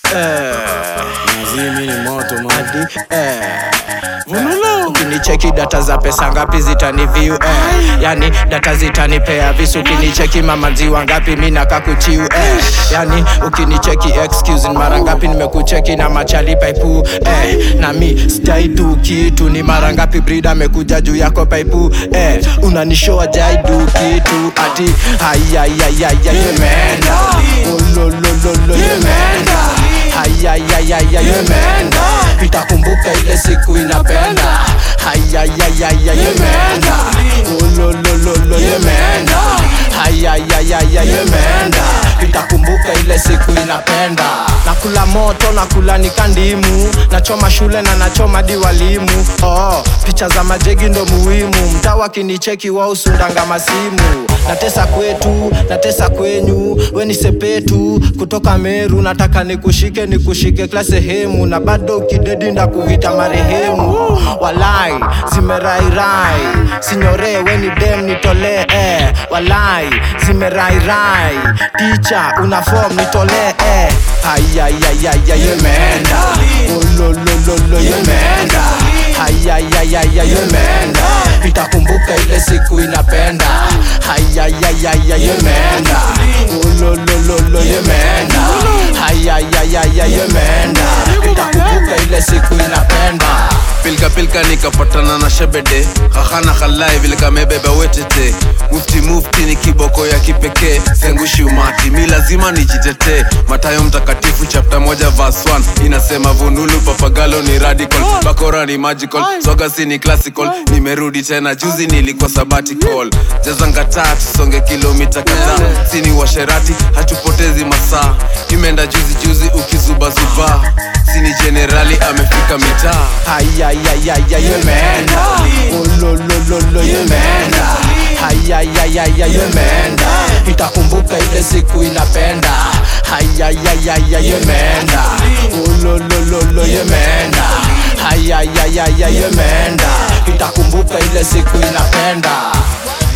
eh, Nazimi ni moto man. hadi eh. Ukinicheki data za pesa ngapi zitani view eh. Yani data zitanipea visu ukinicheki mamanziwa ngapi mi nakakuchiu eh. Yani ukinicheki excuse ni mara ngapi nimekucheki na machali paipu eh. Na mi sijaidu kitu ni mara ngapi brida amekuja juu yako paipu eh. Unanishoa jaidu kitu ati hayayayaya yemeenda ololololo yemeenda hayayayaya yemeenda itakumbuka ile siku inapenda hayayayaya yemeenda ololololo yemeenda hayayayaya yemeenda itakumbuka ile siku inapenda nakula moto nakula nikandimu nachoma shule na nachoma di walimu oh, picha za majegi ndo muhimu mtaa wakinicheki wausundanga masimu natesa kwetu natesa kwenyu we ni sepetu kutoka meru nataka nikushike nikushike kila sehemu na bado ukidedi ndakuita marehemu walai zimerairai sinyore we ni dem nitolee eh. walai zimerairai ticha una form nitolee eh. ayayayaya yemeenda ololololo yemeenda hayayayaya yemeenda itakumbuka ile siku inapenda hayayayaya yemeenda ololololo yemeenda hayayayaya yemeenda itakumbuka ile siku inapenda pilka pilka nikapatana na shebede hahana halai vile kamebeba wetete mufti mufti ni kiboko ya kipekee sengushi umati mi lazima nijitetee matayo mtakatifu chapta moja vas 1 inasema vunulu papagalo ni radical bakora ni magical sogasi ni classical nimerudi tena juzi nilikuwa sabbatical jazangataa tusonge kilomita kadhaa sini washerati hatupotezi masaa imeenda juzi juzi ukizubazuba sini jenerali amefika mitaa hayayayaya yemeenda ololololo yemeenda hayayayaya yemeenda itakumbuka ile siku inapenda hayayayaya yemeenda ololololo yemeenda hayayayaya yemeenda itakumbuka ile siku inapenda